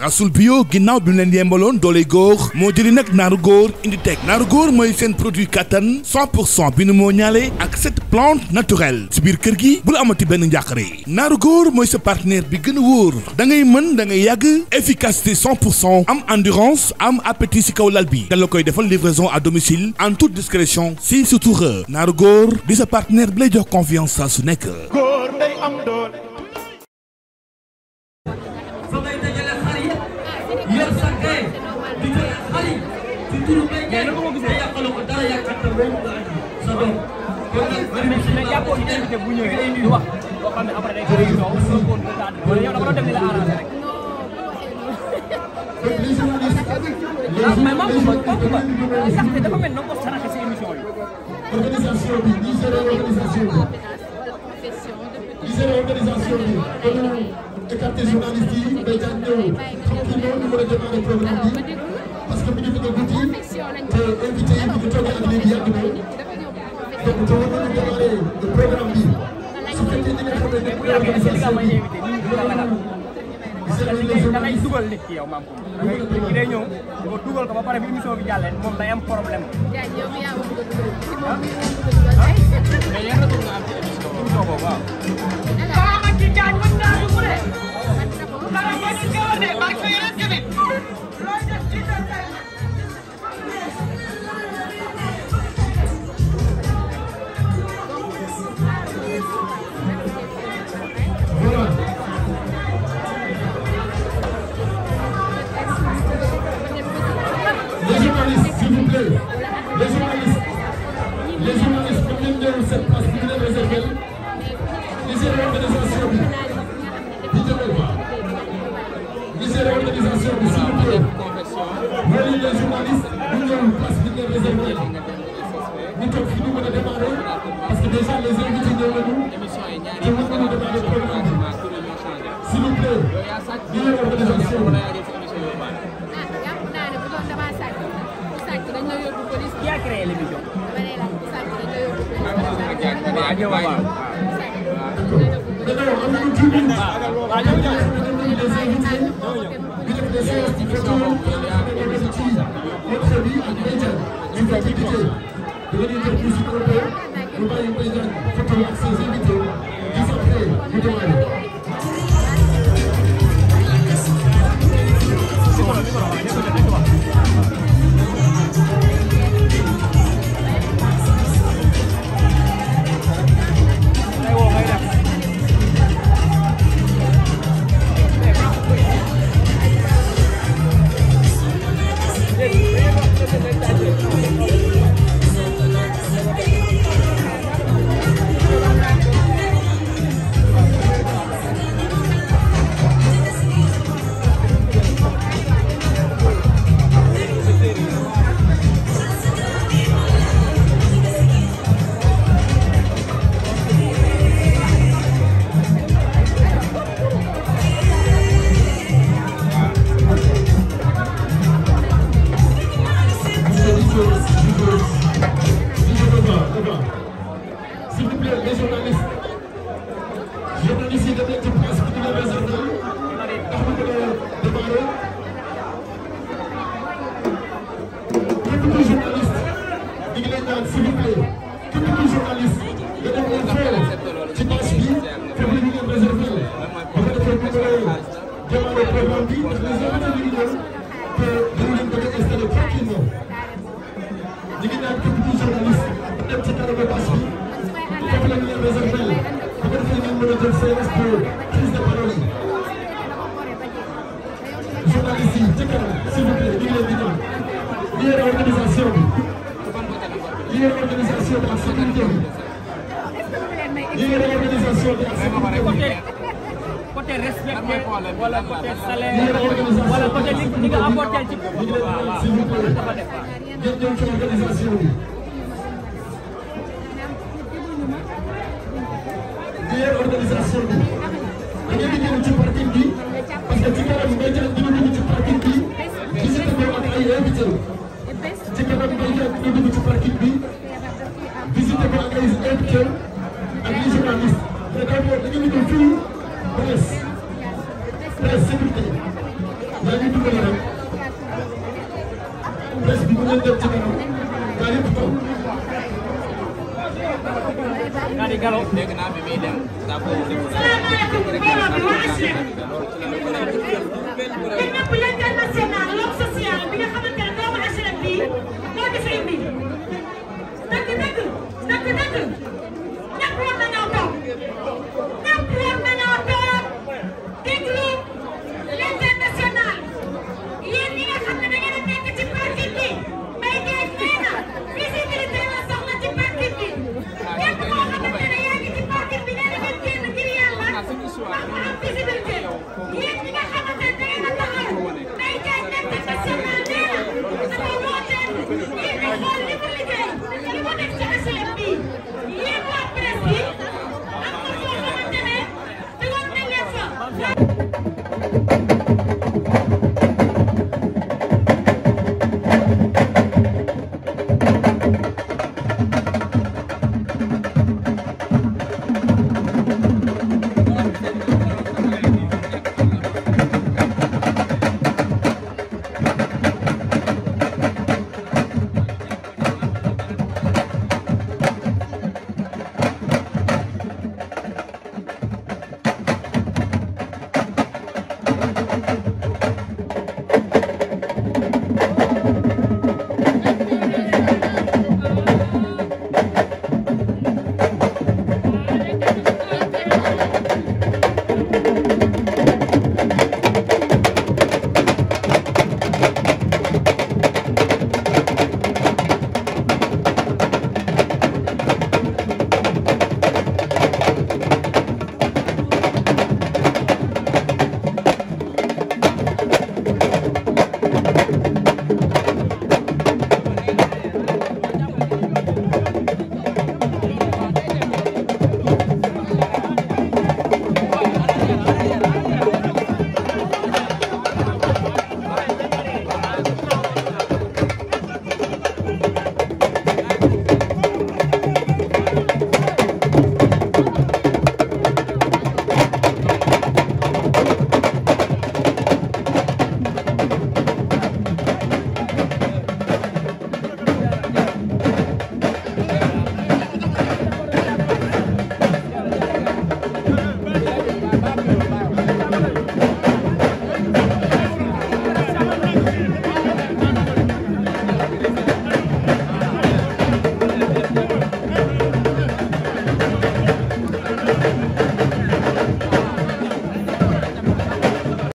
asul bio ginnaaw bi mu leen yembaloon doole góor moo jëli nag naaru góor indi teg naaru góor mooy seen produit kattan 100 pour cent bi nu moo ñaale ak cette plante naturelle si biir kër gi bul amati benn njàqare naaru góor mooy sa partenaire bi gën a wóor da ngay mën da ngay yàgg efficacité 100 pour cent am endurance am appétit si kaw lal bi da la koy defal livraison à domicile en toute discrétion si surtout naaru góor di sa partenaire bi lay jox confiance saa su nekk. góor day am doole. fa ngay dajale xar yi yor sa kay di jël xar yi ci turu bay jaay te yàqaloo ko dara yàqatal loolu nga andi sa doom. kon nag mais mais jàppoo ci invité bu ñëwee di wax loo xam ne après day bëri coow soo ko retard wala yow dama doon dem di la arrangé rek. ah mais maa ngi ko kooku ba sax te dafa mel ni ko saraxe si émission yi. organisation bi ñi géré organisation bi ñi géré organisation bi dañu écarté journaliste yi day daan ñëw xam kii moo ñu mën a démarrer programme bi parce que mi ngi bëgg a guddi te invité yi ñu ngi toogee ak léegi yàgg na donc te war nañu démarrer le programme bi su fekkee ñi nga xam ne nekk bu yàggee si li nga may invité nit ñi dina ragal. géré les da ngay journalistes dugal nit ki yow maam ko da ngay nit ki day ñëw nga dugal ko ba pare bi émission bi jàllee moom day am problème. mais yan retour nga am ci émission émission boobu waaw. voilà les journalistes s'il vous plaît les journalistes les journalistes comme ngeen ñëw cette place bi ñu leen réservé li géré organisation bi di jëmee ba li géré organisation bi s'il vous plaît wala les journalistes bu ñëw place bi ñu leen réservé ñu toog fi ñu mën a démarrer parce que déjà les invités ñëw nañu te mën nañu démarrer programme bi s'il vous plaît li leen organisation bi qui a créé l'émission. Maintenant, am nañu tuuti ñu ngi des invités ñu def des séances de photo ci notre bi ak média ñu ko invité da ngeen di def musique un peu ñu bàyyi Mbaye Diagne photo ak ses invités juste après ñu démarrer. S'il vous plaît, les journalistes, journalistes yi dem leen ci place bi ñu leen réservé ndax ñu mën a démarrer. Képp kuy journaliste ñu ngi leen ñaan s'il vous plaît képp kuy journaliste nga dem leen xool ci bâche bi foofu la ñu leen réservé bu ko defee ñu mën a démarrer programme bi ndax les invités ñu ngi ñëw te dañu leen bëgg a installer tranquillement ñu ngi ñaan képp kuy journaliste dem ci kanamu bâche bi foofu la ñu leen réservé bu ko defee ngeen mën a jël séance pour prise de parole yi journaliste yi ci kanam s'il vous plaît ñu ngi leen di ñaan li yore organisation bi li yore organisation bi ak sécurité bi li yore organisation bi ak sécurité bi côté côté respecté wala côté salaire wala côté li li nga apporté ci waaw waaw s'il vous plaît dafa def waaw. ngeen ñëw ci organisation bi li yore organisation bi da ngeen di ñëw ci parking bi parce que ci kanam ngay jël dina dugg ci parking bi visite ko ak ay invité ci kanam ngay jël dina dugg ci parking bi visite ko ak ay invité ak les journalistes mais d'abord da ngeen di ñëw fii presse presse sécurité yaa ngi dimbali rek presse bi bu ngeen dem ci kanam gaa yëpp toog Kadi Gallo dégg naa bi muy dem daa ko salaamaaleykum mbooloo bi waa HLM yéen ñëpp l'international l'homme social bi nga xamante ne doomu HLM bi moo di fi indi